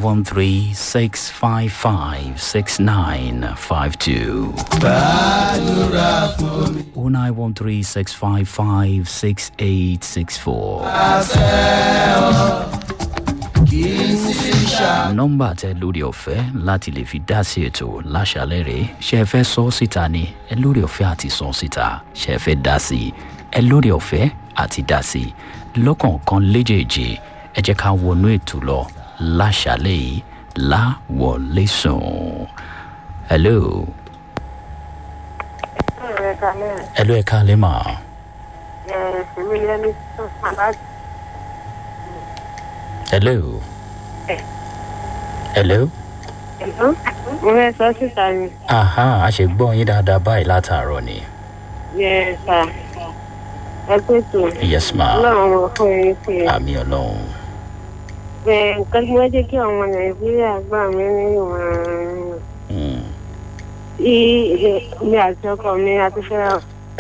one three six five five six nine five two. gbàdúrà fún mi. oh nine one three six five five six eight six four. àṣẹ ọ kì í sí ṣá. nọ́mbà tẹ lórí ọ̀fẹ́ láti lè fi dá sí ètò láṣálẹ̀ rẹ̀ ṣe é fẹ́ sọ síta ni ẹ lórí ọ̀fẹ́ àti sọ síta ṣe é fẹ́ dá sí i ẹ lórí ọ̀fẹ́ àti dá sí i lọ́kọ̀ọ̀kan léjèèjì ẹ jẹ́ ká wọnú ètò lọ láṣálẹ̀ yìí láwọlé sùn. hello Ọ̀rẹ́ kalẹ̀ hello ẹ káalẹ́ mà ẹ̀ ṣèmi lẹ́ni tó sábà hello hello ẹ̀dọ́. Mo fẹ́ sọ síta ni. aha a ṣe gbọ́ yín dáadáa báyìí látàárọ̀ ni Yẹ sà. Ẹ pé tó. yes ma Ọlọ́run ọmọ fún yín pé. àmì ọlọ́run Bẹ́ẹ̀ nǹkan tí wọ́n jẹ́ kí ọmọ Nàìjíríà gbà mí ní ìwọ̀n. Mm. Tí mi àti ọkọ mi àti fẹ́ràn.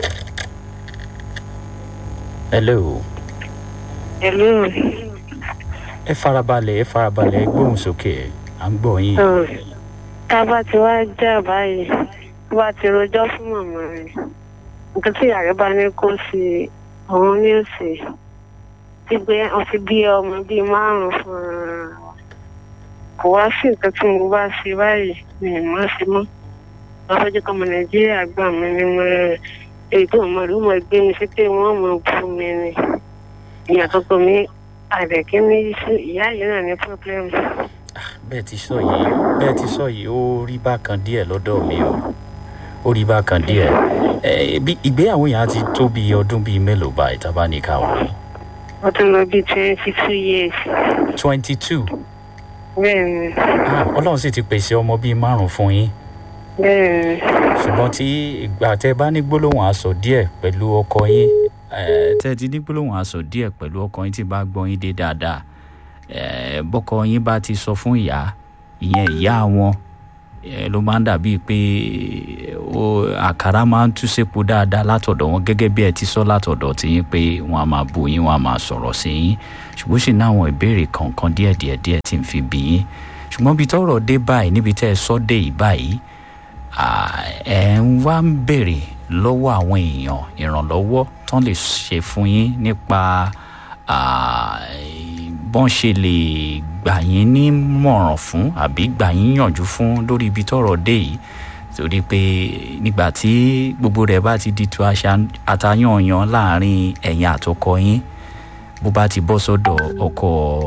hello. Ẹ̀lú. ẹ farabalẹ̀ ẹ farabalẹ̀ ẹ gbóhùn sókè à ń gbọ́ yín. Tá a bá ti wá jà báyìí, tó bá ti rojọ́ fún màmá rẹ̀. Nǹkan tí ìyá rẹ̀ bá ní kó sí òun ní òsè. Ti gbé ọtí bí ọmọ bíi márùn-ún fún ara wa. Kò wá sí nǹkan tí mo bá ṣe báyìí mi ì mọ́ sí mọ́. Wọ́n fẹ́ jẹ́ kọ́ ọmọ Nàìjíríà gbà mí ní mọ́ èyí tó mọ̀ ló mọ̀ gbé mi sí pé wọ́n mọ̀ bú mi ni. Ìyá àkọ́kọ́ mi àdẹ̀kí ní ìyá yìí náà ní pọ́blẹ́mù. bẹ́ẹ̀ ti sọ yìí bẹ́ẹ̀ ti sọ yìí ó rí bákan díẹ̀ lọ́dọ̀ mi o ó rí bákan díẹ̀ ẹ bí ìgbéyàwó yẹn á ti tó bíi ọdún bíi mélòó báyìí tá a bá ní ká wò Wọ́n tún lọ bí twenty two years. twenty two Bẹ́ẹ̀ ni, ọlọ́run sì ti pèsè ọmọ bíi márùn fún yín bẹ́ẹ̀ ni. ṣùgbọ́n tí ìgbà tẹ bá ní gbólóhùn aṣọ díẹ̀ pẹ̀lú ọkọ yín ẹ, tẹ ti ní gbólóhùn aṣọ díẹ̀ pẹ̀lú ọkọ yín tí bá gbọ́ yín dé dáadáa ẹ, bọ́kọ yín bá ti sọ fún ìyá ìyẹn ìyá wọn ẹ, ló máa ń dàbíi pé ó àkàrà máa ń tú sépo dáadáa látọ̀dọ̀ wọn gẹ́gẹ́ bí ẹ ti sọ látọ̀dọ̀ tí yín pé wọ́n á máa bu yín wọ́n á máa sọ̀rọ̀ sí yín ṣùgbọ́n sì ní àwọn ìbéèrè kọ̀ọ̀kan díẹ̀díẹ̀ díẹ̀ tí ń fi bí yín ṣùgbọ́n bí tọ́rọ̀ dé báyìí níbi tẹ́ ẹ sọ́ dé yìí báyìí à, ẹ ń wá ń béèrè lọ́wọ́ àwọn èèyàn ìrànlọ́wọ́ tán lè ṣe fún yín nípa à, bọ́n ṣe lè gbà yín nímọ̀ràn fún àbí gbà yín yànjú fún lórí ibi tọ́rọ̀ dé yìí torí pé nígbà tí gbogbo rẹ̀ bá ti di tu aṣa- àtayànyàn láàrin ẹ̀yin àtọkọ yín bó bá ti bọ́ sọ́dọ̀ ọkọ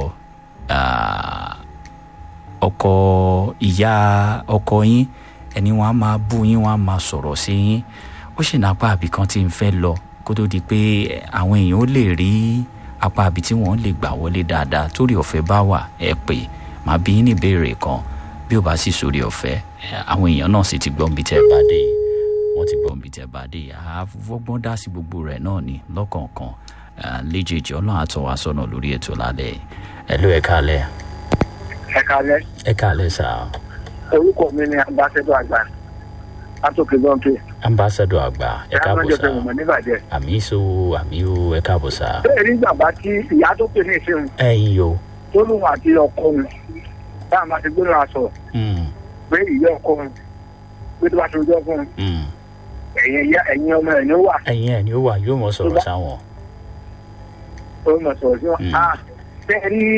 à, ọkọ ìyá ọkọ yín ẹni wọn á máa bú yín wọn á máa sọ̀rọ̀ sí yín ó sì ní apá àbí kan tí ń fẹ́ lọ kó tó di pé àwọn èèyàn ó lè rí apá àbí tí wọ́n lè gbà wọlé dáadáa torí ọ̀fẹ́ bá wà ẹ pé màá bí yín ní ìbéèrè kan bí ó bá sì sórí ọ̀fẹ́ ẹ, àwọn èèyàn náà sì ti gbọ́n bí tẹ́ ẹ bá dé yìí wọ́n ti gbọ́n bí tẹ́ ẹ bá dé yìí àfọwọ́gbọ́n dá sí gbogbo rẹ̀ náà ni lọ́kọ̀ọ̀kan ẹ, léjèèjì ọlọ́run àtọ̀ wá sọ́nà lórí ètò lálẹ́ yìí. ẹ ló ẹ káalẹ́ ẹ kalẹ ẹ káalẹ́ sáà orúkọ mi ni ambassadọ àgbà látòkè lọ́ńpẹ́ ambassadọ àgbà ẹ káàbọ̀ ìyáàmọ́jọ sá fẹ́ mọ̀ níbàjẹ́. àmì so àmì o ẹ káàbọ̀ sá. bẹ́ẹ̀ ní bàbá tí ìyá tó pè ní ìṣẹ́hun ẹyin yo tó lóun àti ọkọ òun táwọn bá ti gbé lọ́wọ́ aṣọ Mm, pé ìyá ọkọ òun pé tó bá ti rojọ́ fún un mm. ẹ̀yìn ìyá ẹ̀yìn ọmọ ẹ̀ ní ó wà ẹyin ẹ ni ó wà yóò mọ sọ̀rọ̀ sáwọn. tó mọ̀ sọ̀rọ̀ sí wọn. Mm. a bẹ́ẹ̀ rí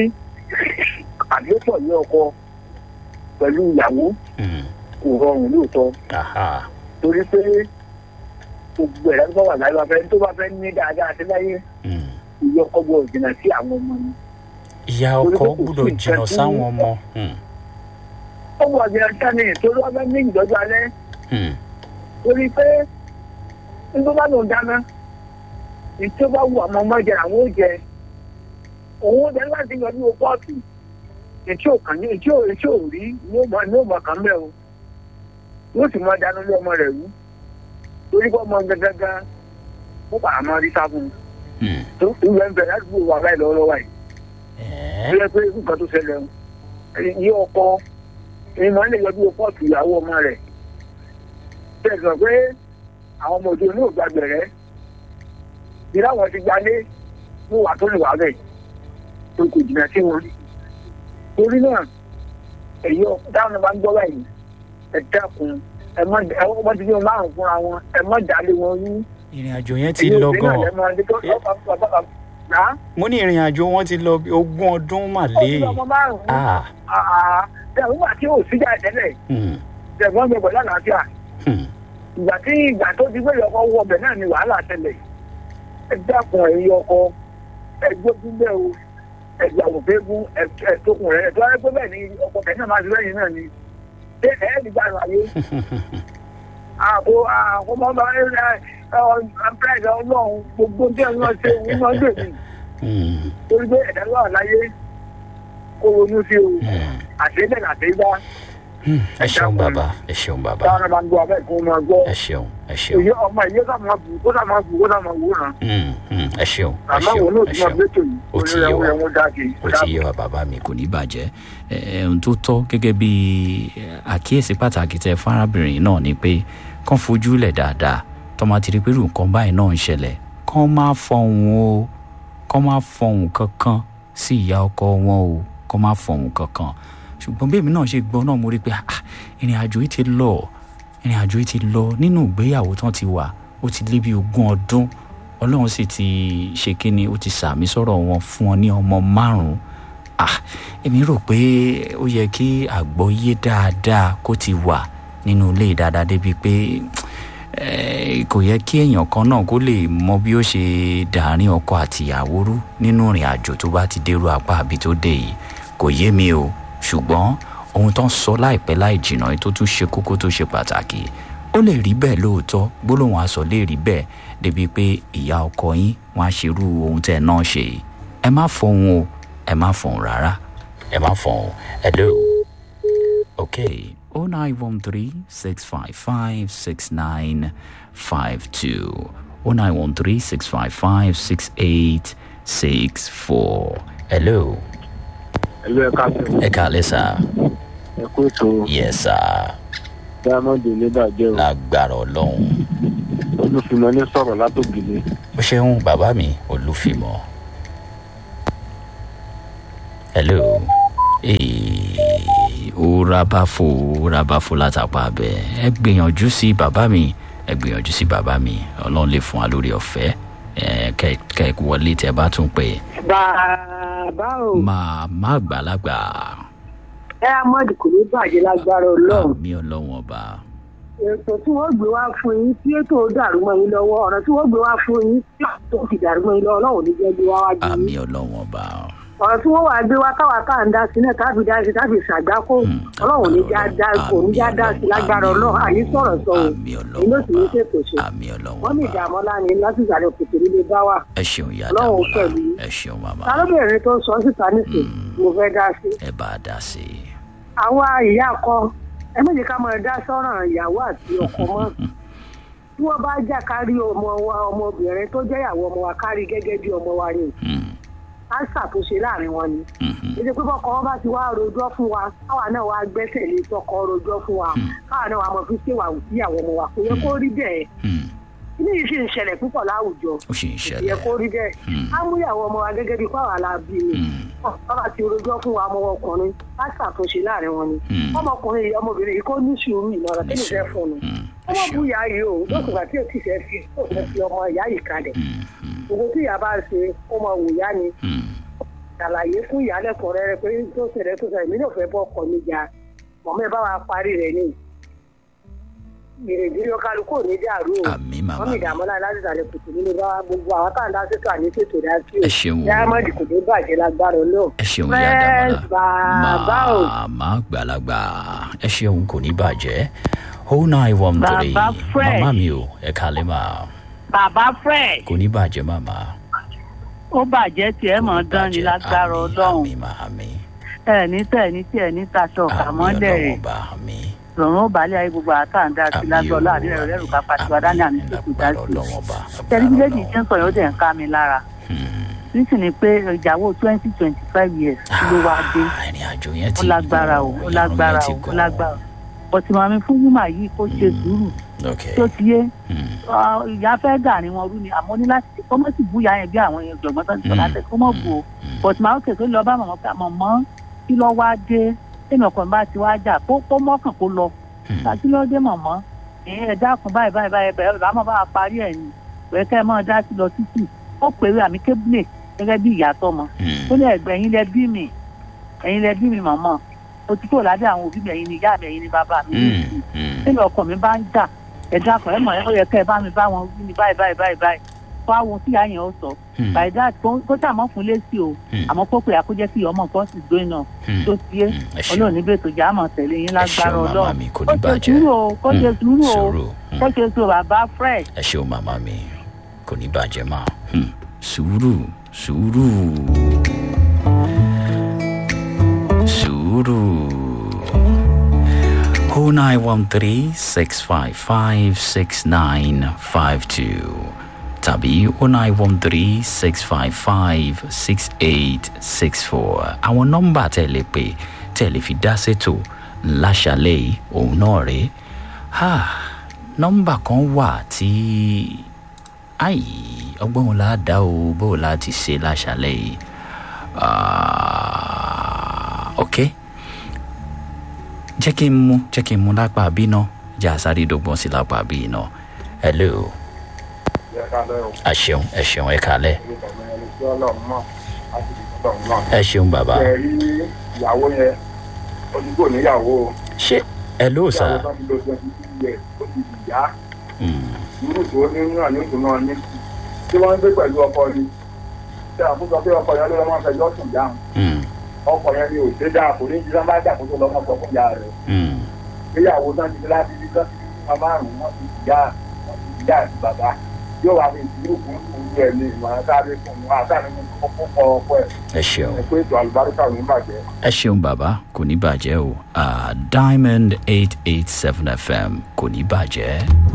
àdéhùn ní ọkọ pẹ̀lú ìyàwó Mm, kò rọrùn lóòótọ́ aha torí pé gbogbo ẹ̀dá tó bá wà láyé bá fẹ́ tó bá fẹ́ ní dáadáa sí láyé mm. ìyá ọkọ gbọ́dọ̀ jìnnà sí àwọn ọmọ ni. ìyá Torí ọkọ pé kò sí gbúdọ̀ nǹkan jìnnà tí- sáwọn ọmọ. Mm, ó wọ ọ̀gbìn sani torí wọn fẹ́ ní ìdọ́jú alẹ́ mm. torí pé nígbà bá lòun dáná ìtí ó bá wù àwọn ọmọ jẹ àwọn ó jẹ òun ó jẹ láti yan ní pọ́ọ̀tù ètí ò kàn ní ètí ò ètí ò rí ní ó mọ ní ó mọ kàn bẹ́ẹ̀ o yóò sì mọ dáná lé ọmọ rẹ̀ rú torí pé ọmọ gẹ́gẹ́gẹ́ ó bàa máa rí sáfún Mm. tó ìwé ń bẹ ládùúgbò wà báyìí lọ́wọ́lọ́wọ́ yìí Ẹ́, tó yẹ pé nǹkan tó ṣẹlẹ̀ o yí ọkọ èyí máa ń lè yọjú pọ́ọ̀tù ìyàwó ọmọ rẹ̀ tẹ̀sán pé àwọn ọmọ òde ní ògbà gbẹ̀rẹ́ bí láwọn ti gbalé ní wà tó lè wà bẹ̀ tó kò jìnnà sí wọn torí náà èyí dáhùn bá ń gbọ́ báyìí ẹ dákun ẹ má ẹ wọ́n ti ní wọn márùn fúnra wọn ẹ má dálé wọn rú. ìrìn àjò yẹn ti lọ gan mo ní ìrìn àjò wọn ti lọ bí ogún ọdún mà lé ọmọ márùn-ún ah nígbà tí ò síjà tẹ́lẹ̀ hmm, ṣẹ̀gbọ́n mi pẹ̀lú àlàáfíà hmm. ìgbà tí ìgbà tó ti gbé ọkọ̀ wọ ọbẹ̀ náà ni wàhálà tẹ́lẹ̀ ẹ dákun ẹ̀yin ọkọ ẹ gbógun bẹ́ẹ̀ o ẹ gbàgbọ́ fẹ́gun ẹ tókun rẹ̀ ẹ tó wáyé pé bẹ́ẹ̀ ni ọkọ̀ tẹ̀ náà máa ti lẹ́yìn náà ni ṣé ẹ ẹ́ nígbà láyé àbò àwọn ọmọ ọba ẹ ẹ ẹ ọlọ́run gbogbo tí ẹ ń lọ ṣe òun náà dè mí Hmm, torí pé ẹ̀dá wà láyé kó ronú sí o hmm, àṣeyẹ àṣeyá hmm. ẹ ṣeun bàbá ẹ ṣeun bàbá táwọn máa ń gbọ́ abẹ́ kó máa gbọ́ ẹ ṣeun ẹ ṣeun èyí ọmọ ìyẹn ká máa bù kó sá máa bù kó sá máa wò náà Hmm, hmm. ẹ ṣeun ẹ àmọ́ ṣeun òun náà ẹ ti máa ṣeun gbẹ́tò yìí Ó ti yé wa. oníyàwó ẹ̀wọ̀n dáàkì ó ti yé wa bàbá mi kò ní bàjẹ́ ẹ ẹ, ohun tó tọ́ gẹ́gẹ́ bí àkíyèsí pàtàkì tẹ fárábìnrin náà ni pé kán fojú lẹ̀ dáadáa tọ́mọ ti rí pé irú nǹkan báyìí náà ń ṣẹlẹ̀ kán má fọhùn o kán má fọhùn kankan sí ìyá ọkọ wọn o kán má fọhùn kankan ṣùgbọ́n bí èmi náà ṣe gbọ́ náà mo rí i pé ah, ìrìn àjò yìí ti lọ ìrìn àjò yìí ti lọ nínú ìgbéyàwó tán ti wà ó ti lé bí ogún ọdún ọlọ́run sì ti ṣe kíni ó ti sàmì sọ̀rọ̀ wọn fún ọ ní ọmọ márùn-ún ah èmi rò pé ó yẹ kí àgbọ́yé dáadáa kó ti wà nínú ilé dáadáa débi pé eh, kò yẹ kí èèyàn kan náà kó lè mọ bí ó ṣe dàárín ọkọ àtìyàwó rú nínú ìrìn àjò tó bá ti dérú apá àbí tó dé yìí kò yé mi o ṣùgbọ́n ohun tó ń sọ láìpẹ́ láì jìnnà yìí tó tún ṣe kókó tó ṣe pàtàkì ó lè rí bẹ́ẹ̀ lóòótọ́ gbólóhùn aṣọ lè rí bẹ́ẹ̀ débi pé ìyá ọkọ yín wọn á ṣerú ohun tẹ́ ẹ náà ṣe yìí ẹ má fọhùn o ẹ má fọhùn rárá ẹ má fọhùn hello okay oh nine one three six five five six nine five two oh nine one three six five five six eight six four hello ẹlú ẹka fún ẹ kàlẹ́ sá ẹ kó ètò yes sá diamond oníbàjẹ́ o lágbára ọlọ́run olùfìmọ̀ ní sọ̀rọ̀ látògìlì ó ṣeun bàbá mi olúfìmọ hello ee ó rábàfò ó rábàfò látàpá abẹ ẹ gbìyànjú sí bàbá mi ẹ gbìyànjú sí bàbá mi ọlọ́run lè fún wa lórí ọ̀fẹ́ ẹ kẹ kẹ wọlé tẹ bá tún pè bàbá o màmá àgbàlagbà ẹ amọ̀dì kò ní bàjẹ́ lágbára ọlọ́run àmì ọlọ́run ọba ètò tí wọ́n gbé wá fún yín tí ètò dàrú mọ́ yín lọ́wọ́ ọ̀rọ̀ tí wọ́n gbé wá fún yín tí ètò ti dàrú mọ́ yín lọ́wọ́ ọlọ́run ò ní jẹ́ gbé wá wájú yín àmì ọlọ́run ọba ọ̀rọ̀ tí wọ́n wà gbé wá káwa ká ń dá sí náà tábì dá sí tábì ṣàgbákò Hmm, ọlọ́run ò ní já agbára dá kò ní já dá sí lágbára àmì ọlọ́run àní sọ̀rọ̀ sọ̀rọ̀ àmì ọlọ́run èyí ló sì ní ọba ṣètò ṣe àmì ọlọ́run wọ́n ní ọba ìdààmú ọlá ni láti ìsàlẹ̀ òkèèrè nílé bá wà ẹ ṣeun ìyá Ọlọ́run dàmọ́lá pẹ̀lú yín. ẹ ṣeun màmá táróbìnrin tó sọ síta nísìn mo fẹ́ dá sí ẹ bá a dá sí i. àwa ìyá ọkọ ẹ méjì ká máa dá sọ́ràn ìyàwó àti ọkọ mọ́ tí wọ́n bá jà kárí ọmọ wa ọmọbìnrin tó jẹ́ ìyàwó ọmọ wa kárí gẹ́gẹ́ bí ọmọ wa ni Hmm, á ṣàtúnṣe láàrin wọn ni mhm, èdè pé bọ́kọ wọn bá ti wá rojọ́ fún wa káwa náà wá gbẹ́sẹ̀ lé tọkọ rojọ́ fún wa káwa náà wá mọ fi ṣèwà sí ìyàwó ọmọ wa kò yẹ kó rí bẹ́ẹ̀ hmm. ilé yìí sì ń ṣẹlẹ̀ púpọ̀ láwùjọ ó sì ń kò yẹ ṣẹlẹ̀ kó rí bẹ́ẹ̀ Hmm. á mú ìyàwó ọmọ wa gẹ́gẹ́ bí káwa la bí ni Hmm, bàbá ti rojọ́ fún wa ọmọ ọkùnrin á ṣàtúnṣe láàrin wọn ni hmm. ọmọkùnrin yìí ọmọbìnrin yìí kó ní sùúrù ìmọ̀ràn kí ni fẹ́ fún un Hmm, ẹ ọmọ bu ṣeun. ìyá yìí o lókùnkà tí o ti fẹ́ fi o fẹ́ fi ọmọ ìyá yìí kalẹ̀ Hmm, hmm, gbogbo tí ìyá bá ṣe ó mọ wò yá ni hmm. ṣàlàyé fún ìyá lẹ́kọ̀ọ́ rẹ pé tó ṣẹlẹ̀ tó ṣẹlẹ̀ mí náà fẹ́ bọ́ ọkọ mi jà mọ̀mọ́ ẹ bá wa parí rẹ̀ ni ìrèdí lọ́kàlùkù ò ní dàrú o àmì màmá wọ́n mi mi dààmú láti láti ìsàlẹ̀ kùtù nínú bá wa gbogbo àwọn tá à ń dá sétò àní sétò dá sí o ẹ ṣeun o dáhámọ́dì kò ní bàjẹ́ lágbára náà ẹ ṣeun ìyá dàmọ́lá bàbá o màmá àgbàlagbà ẹ ṣeun kò ní bàjẹ́ oh nine one three Bàbá Fred. màmá mi o ẹ kàlẹ́ mà bàbá fred kò ní bàjẹ́ màmá. ó bàjẹ́ tí ẹ mọ̀ dán ni lágbára ọlọ́run àmì mà àmì ẹ ní tẹ̀ ní tí ẹ ní taṣọ àmì kàmọ́lẹ̀ ọlọ́wọ́n rẹ̀ bá àmì lọ́run ó balẹ̀ ayé gbogbo àtàǹdá sí lágbára láàrin ẹ̀rọ lẹ́rù ká pàṣẹ wa dání àmì tó kù dá sí ọlọ́wọ́n bá tẹlifíṣẹ́jì tí ń sọ yóò dẹ̀ ń ká mi lára nísìn ni pé ìyàwó twenty twenty five years ló wá dé ìrìn àjò yẹn ó ti lágbára o ó lágbára o ó lágbára o bọ̀tí màmí fún yúmà yìí kó ṣe sùúrù ok tó ti yé Hmm, ọ, ìyá fẹ́ dà ní wọn rú ni àmọ́ ní láti kó mọ̀ sí búyà yẹn bí àwọn ọ̀jọ̀gbọ́n tó ń sọ Mm. láti kó mọ̀ bù ó but màá kè tó lọ bá màmá pé màmá kí lọ wá dé tèmi ọkọ mi bá ti wá jà kó kó mọ́kàn kó lọ Hmm. tàbí ló dé mọ̀mọ́ ẹ̀yin ẹ̀ dákun báyìí báyìí báyìí bẹ̀rẹ̀ bá mọ̀ bá wa parí ẹ̀ ni pẹ̀lú kẹ́ ẹ mọ̀ dá sí lọ títì ó pèrè àmì kébùlẹ̀ gẹ́gẹ́ bí ìyá tọmọ Hmm. ó ní ẹ̀gbẹ́ ẹ̀yin lẹ bí mi ẹ̀yin lẹ bí mi mọ̀mọ́ o ti kúrò lábẹ́ àwọn òbí mi ẹ̀yin ni ìyá mi ẹ̀yin ni bàbá mi Hmm. Hmm. tèmi ọkọ mi bá ń jà ẹ dákun ẹ mọ̀ ẹ ó yẹ kẹ́ ẹ bá mi bá wọn wí ni báyìí báyìí báyìí báyìí fún àwọn tí ìyá yẹn ó sọ Hmm. by that kó kó sàmọ́ fún lésì o Hmm. àmọ́ kó pè àkójẹ́ sí ọmọ nǹkan sì gbé náà Hmm. tó ti yé Hmm. ẹ ṣeun ọlọ́run níbi ètò ìjà àmọ̀ tẹ̀lé yín ẹ lágbára ṣeun màmá ọlọ́run mi kò kó ní ṣe bàjẹ́ sùúrù o kó ṣe Hmm. sùúrù o sùúrù Hmm. kó ṣe sùúrù bàbá fresh. ẹ ṣeun màmá mi kò ní bàjẹ́ mà Hmm. sùúrù sùúrù sùúrù. oh nine one three six five five six nine five two tàbí oh nine one three six five five six eight six four àwọn nọ́mbà tẹ́ lè pè tẹ́ lè fi dá sétò láṣàlẹ̀ yìí òun náà rèé ha nọ́mbà kan wà tí ayi ọgbọ́n wo la dá o bó o la ti ṣe láṣàlẹ̀ yìí Ah, ok jẹ́ kí n mú jẹ́ kí n mú lápá bí náà jẹ́ àsáré dọ́gbọ́n sí lápá bí náà hello ẹ ṣeun ẹ ṣeun ẹ kalẹ̀ ẹ ṣeun bàbá ẹ rí ìyàwó yẹn onígbò níyàwó ṣé hello sir ìyàwó tó ti lo twenty two years ó ti di ìyá Hmm, irú tó ní náà ní ìdùnnú ní tí wọ́n ń gbé pẹ̀lú ọkọ ni tí a fún sọ pé ọkọ yẹn ló lọ́wọ́ fẹjọ́ sùn dáhùn hmm, ọkọ yẹn ni ò ṣe dáa kò ní jí sábà dà kó tó lọ́mọ sọ fún ìyá rẹ̀ hmm, ìgbéyàwó náà ti di láti di sọ́ọ́ ti di márùn-ún wọ́n ti di ìyá wọ́n ti di ìyá àti bàbá yóò wá fi ìdúró fún ìlú ẹ̀ ní ìmọ̀ràn sáré fún un àtàrí fún ọkọ ọkọ ẹ̀ ẹ ṣeun ẹ̀ pé ètò àlùbáríkà ò ní bàjẹ́. ẹ ṣeun bàbá kò ní bàjẹ́ o Ah, diamond eight eight seven fm kò ní bàjẹ́.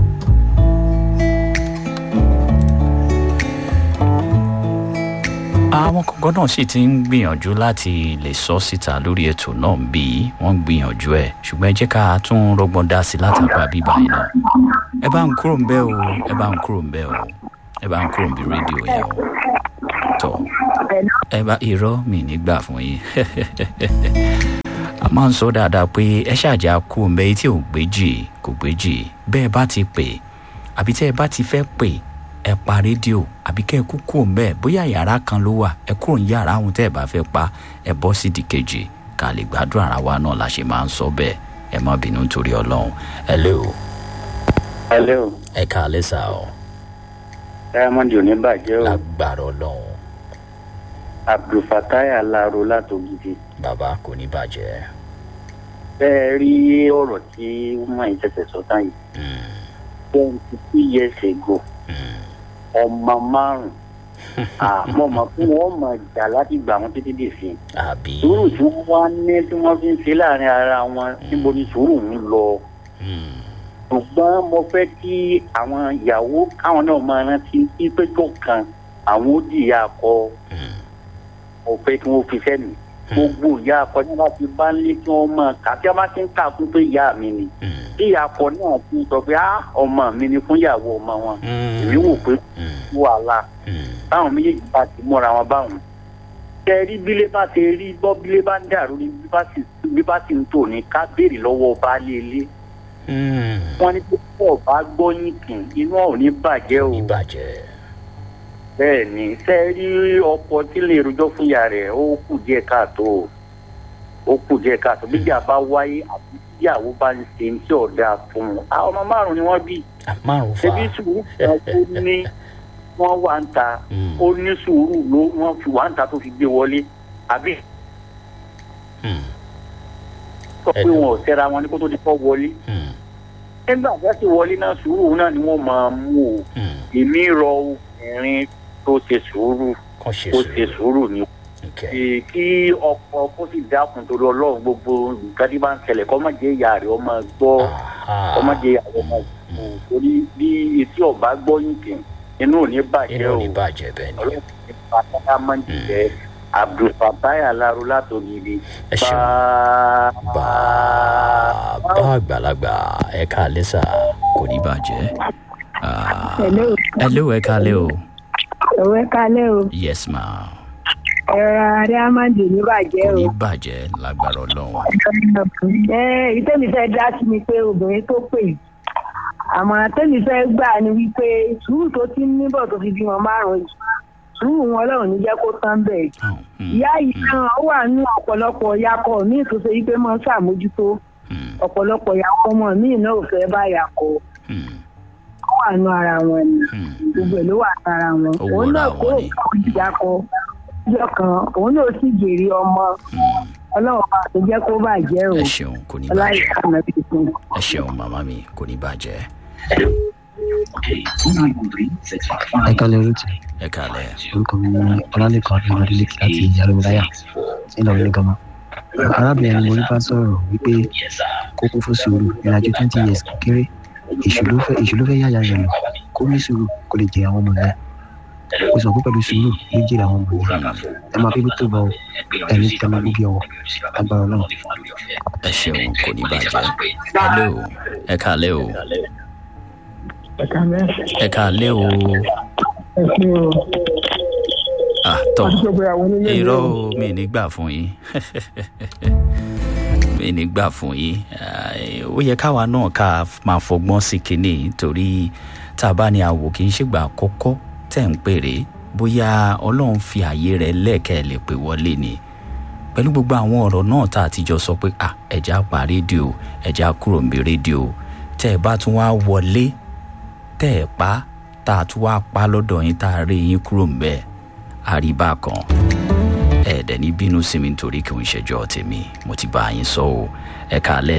àwọn kọ̀ọ̀kan náà sì ti ń gbìyànjú láti lè sọ síta lórí ètò náà bí wọ́n ń gbìyànjú ẹ̀ ṣùgbọ́n ẹ jẹ́ ká tún rọgbọ́n dá sí látàgbà bíbá yìí náà ẹ bá ń kúrò ń bẹ́ o ẹ bá ń kúrò ń bẹ́ o ẹ bá ń kúrò ń bí rédíò yẹn o tọ́ ẹ bá irọ́ mi nígbà fún yín a máa ń sọ dáadáa pé ẹ ṣàjà kú ọmọ etí ò gbéjì kò gbéjì bẹ́ẹ̀ bá ti pè àbí tẹ́ ẹ bá ti fẹ́ pè ẹ pa rédíò àbí kẹ́ ẹ kú kú ọmọ ẹ bóyá yàrá kan ló wà ẹ kúrò ní yàrá ohun tẹ́ ẹ bá fẹ́ pa ẹ bọ́ sí di kejì ká lè gbádùn ara wa náà la ṣe máa ń sọ bẹ́ẹ̀ ẹ má bínú nítorí ọlọ́run ẹ lé o hello ẹ ká alẹ́ sà ọ diamond ò ní bàjẹ́ o lágbára ọlọ́run abdulfatai alaro látògidì bàbá kò ní bàjẹ́ bẹ́ẹ̀ rí ọ̀rọ̀ tí wọ́n ń ṣẹ̀ṣẹ̀ sọ tán yìí Mm, twenty two years ago mm, ọmọ márùn àmọ́ mọ̀ fún wọn mọ̀ jà láti gbà wọn títí dì sí àbí sùúrù tí wọ́n wá ní tí wọ́n fi ń ṣe láàrin ara wọn níbo ni sùúrù ń lọ Mm, ṣùgbọ́n mo fẹ́ kí àwọn ìyàwó káwọn náà máa rántí pípé tó kan àwọn ó dìyà akọ mm, mo fẹ́ kí wọ́n fi sẹ́nu gbogbo ìyá akọ ní wọ́n ti bá ń lé kí wọ́n máa kà tí wọ́n bá ti ń kà fún pé ìyá mi ni mm, tí ìyá akọ náà ti sọ pé á ọmọ mi ni fún ìyàwó ọmọ wọn èmi wò pé mm, wàhálà mm. báwọn méjèèjì bá ti múra wọn báwọn tẹ rí bílé bá ti rí gbọ́ bílé bá ń dàrú ní bí bá sì- bí bá sì ń tò ní ká béèrè lọ́wọ́ baálé ilé Mm. wọn ní pé pọ̀ bá gbọ́ yín kì inú ọ̀ ní bàjẹ́ o ìbàjẹ́ bẹ́ẹ̀ ni tẹ rí ọkọ tí lè rojọ́ fún ìyá rẹ̀ ó kù díẹ̀ káàtó o. ó kù díẹ̀ káàtó bíjà bá wáyé àbí tíyàwó bá ń ṣe ní tí ọ̀dà fún un àwọn ọmọ márùn-ún ni wọ́n bí márùn fa ṣebí sùúrù kan tó ní wọ́n wà ń ta Mm. ó ní sùúrù ló wọ́n fi wà ń ta tó fi gbé wọlé àbí Mm, sọ pé Ẹ̀dùn. wọn ò tẹ́ra wọn ní kó tó di kọ́ wọlé mm, nígbà tí wọ́n ti wọlé náà sùúrù náà ni wọ́n máa mú o mm. èmi rọ obìnrin tó ṣe sùúrù kàn ṣe tó ṣe sùúrù sùúrù ni okay. Kí- kí ọkọ kó sì dákun torí ọlọ́run gbogbo nǹkan tí bá ń ṣẹlẹ̀ kọ́ má jẹ́ ìyá rẹ̀ ọmọ gbọ́ Aha. kọ́ má jẹ́ ìyá rẹ̀ ọmọ gbọ́ torí bí etí ọba gbọ́ yín kì inú ò ní bàjẹ́ inú o ò ní bàjẹ́ bẹ́ẹ̀ ni ọlọ́run ti pa tata máa ń jẹ́ abdulfatai alaro látògidì ẹ ṣeun bàbá àgbàlagbà ẹ ká lẹ́sà kò ní bàjẹ́. Ah, Hello. hello ẹ ká lẹ́ o Ẹ̀wẹ́ kalẹ́ o. yes ma ẹ̀rọ adé amáǹdì ní bàjẹ́ kò o. ní bàjẹ́ lágbára ọlọ́run ẹ ìtẹ́mi fẹ́ dá sí ni pé obìnrin tó pè àmọ̀ràn tẹ́mi fẹ́ gbà ni wípé sùúrù tó ti ń níbọ̀ tó fi bímọ márùn-ún yìí sùúrù wọn ọlọ́run ní jẹ́ kó tán bẹ́ẹ̀. Hàn, hmm, ìyá yìí náà ó wà nínú ọ̀pọ̀lọpọ̀ yakọ̀ míì tó ṣe wípé máa ń ṣàmójútó hmm, ọ̀pọ̀lọpọ̀ yakọ̀ ọmọ míì náà ò fẹ́ bá yakọ̀ hmm, ó wà nínú ara wọn ni hmm. gbogbo ẹ̀ ló wà lára wọn Ó òun wọra náà wọn kó ni. òkú ìyakọ̀ ọjọ́ kan òun náà sì jèrè ọmọ hmm. ọlọ́run bá tó jẹ́ kó bàjẹ́ o ẹ ṣeun kò ní bàjẹ́ ọláìka náà ti fún un. ẹ ṣeun màmá mi kò ní bàjẹ́ ẹ kálẹ̀ rúùtì ẹ kàlẹ́ orúkọ mi ní ọlálẹ́kan adéwọlé láti yàrá ńlọrọrin gama arábìnrin ni mo rí bá sọ̀rọ̀ wípé kó kún fún sùúrù ìrìnàjò twenty years kéré èṣù ló fẹ́ èṣù ló fẹ́ yáya rẹ̀ lọ kó ní sùúrù kó lè jẹ àwọn ọmọ yẹn ó sọ pé pẹ̀lú sùúrù ló jèrè àwọn ọmọ yẹn ẹ máa bíbí tó bọ ọ ẹni tẹ máa gbóbi ọwọ́ agbára náà. ẹ ṣeun kò ní bàjẹ́ hello ẹ kàlẹ́ o ẹ̀ka mẹ́rin ẹ kàlẹ́ o ẹ̀sìn o ah tọ́ àti gbogbo àwọn onílé irọ́ o mi ní gbà fún yín mi ní gbà fún yín Ah, ó yẹ káwa náà ká máa fọgbọ́n sí kinní torí tá a bá ní àwò kì í ṣègbà àkọ́kọ́ tẹ̀ ń pèrè bóyá ọlọ́run fi àyè rẹ̀ lẹ́ẹ̀kẹ́ lè pè wọlé ni pẹ̀lú gbogbo àwọn ọ̀rọ̀ náà tá a ti jọ sọ pé à ẹ̀já pa rédíò ẹ̀já kúrò ń bí rédíò tẹ́ ẹ bá tún wá wọlé tẹ́ ẹ pa tá a tún wá pa lọ́dọ̀ yín tá a rí yín kúrò ń bẹ́ẹ̀ àríbá kan ẹ̀ẹ́dẹ̀ ní bínú sí mi nítorí kí n ṣẹjọ́ tèmi mo ti bá yín sọ o ẹ kàálẹ̀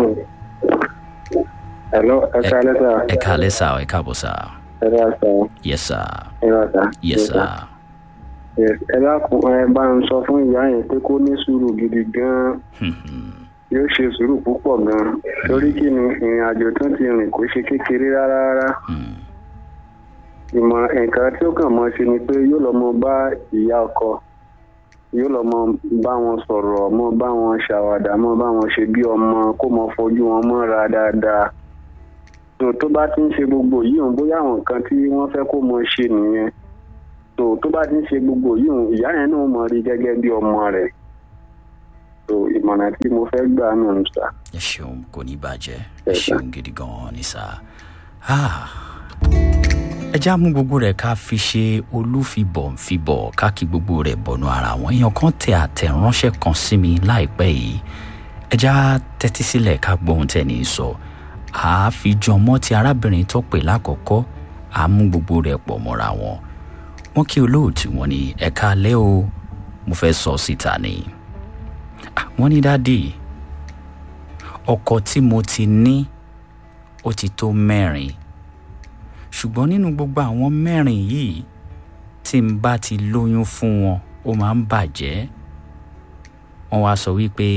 Hello, ẹ Ẹ- kálẹ́ sà. ẹ kàálẹ̀ sá ẹ káàbọ̀ sá Ẹ bá sà. yes sá Ẹ bá sà. yes sá Yes, Ẹ dákun ẹ bá ń sọ fún ìyá yẹn pé kó ní sùúrù gidi gan-an. Yóò ṣe sùúrù púpọ̀ gan-an. Torí kí ni ìrìn àjò tó ti rìn kò ṣe kékeré rárá rárá. Ìmọ̀ nǹkan tí ó kàn mọ́ ṣe ni pé yóò lọ mọ bá ìyá ọkọ. Yóò lọ mọ bá wọn sọ̀rọ̀, mọ bá wọn ṣàwàdà, mọ bá wọn ṣe bí ọmọ kó mọ fojú wọn mọ́ra dáadáa. tó tó bá ti ń ṣe gbogbo yìí òun bóyá àwọn nǹkan tí wọ́n fẹ́ kó mọ ṣe nìyẹn tó tó bá ti ń ṣe gbogbo yìí òun ìyá yẹn náà mọ rí gẹ́gẹ́ bí ọmọ rẹ̀ tó ìmọ̀ràn tí mo fẹ́ gbà nù ń sà. ẹ ṣeun kò ní bàjẹ́ ẹ ṣeun gidi gan-an ní sá Ah. ẹ já mú gbogbo rẹ̀ ká fi ṣe olúfibọ̀ ń fibọ̀ ká kí gbogbo rẹ̀ bọ̀nù ara wọn èèyàn kan tẹ àtẹ̀ránṣẹ́ kan sí mi láìpẹ́ yìí ẹ já tẹ́tí sílẹ̀ ká gbóhun tẹ́ni sọ àáfijọmọ́ ti arábìnrin tó pè lákọ̀ọ́kọ́ àmú gbogbo rẹ̀ pọ̀ mọ́ra wọn wọ́n kí olóòtú wọn ní ẹ̀ka alẹ́ o mo fẹ́ sọ síta ni Ah, wọ́n ní dádì ọkọ tí mo ti ní ó ti tó mẹ́rin ṣùgbọ́n nínú gbogbo àwọn mẹ́rin yìí tí n bá ti lóyún fún wọn ó máa ń bàjẹ́ wọ́n wá sọ wípé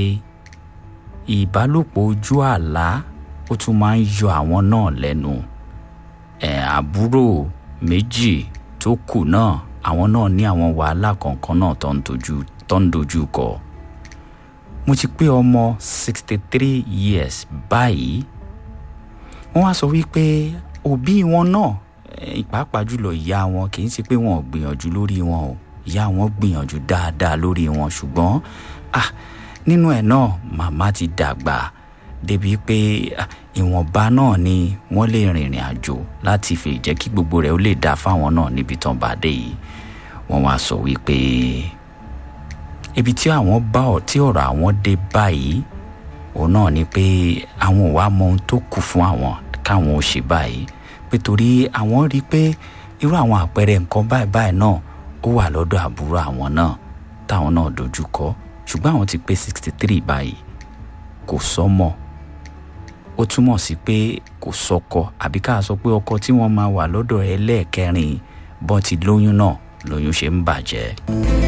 ìbálòpọ̀ ojú àlá ó tún máa ń yọ àwọn náà lẹ́nu ẹ̀ àbúrò méjì tó kù náà àwọn náà ní àwọn wàhálà kọ̀ọ̀kan náà tó ń dojú tó ń dojú kọ mo ti pé ọmọ sixty three years báyìí wọ́n wá sọ wípé òbí wọn náà eh, pàápàá jùlọ ìyá wọn kì í ṣe pé wọn ò gbìyànjú lórí wọn o ìyá wọn gbìyànjú dáadáa lórí wọn ṣùgbọ́n ah nínú ẹ̀ náà màmá ti dàgbà débi pé ah, ìwọ̀nba náà ni wọ́n lè rìnrìn àjò láti fi jẹ́ kí gbogbo rẹ̀ ó lè dáa fáwọn náà níbi tán bá dé yìí wọ́n wá sọ wípé ibi tí àwọn bá ọ tí ọ̀rọ̀ àwọn dé báyìí òun náà ni pé àwọn ò wá mọ ohun tó kù fún àwọn káwọn ò ṣe báyìí pé torí àwọn rí i pé irú àwọn àpẹẹrẹ nǹkan báyìí báyìí náà ó wà lọ́dọ̀ àbúrò àwọn náà táwọn náà dojú kọ ṣùgbọ́n àwọn ti pé sixty three báyìí kò sọ́mọ ó túmọ̀ sí pé kò sọ́kọ àbí ká sọ pé ọkọ tí wọ́n máa wà lọ́dọ̀ ẹlẹ́ẹ̀kẹrin bọ́n ti lóyún náà lóyún ṣe ń bàjẹ́.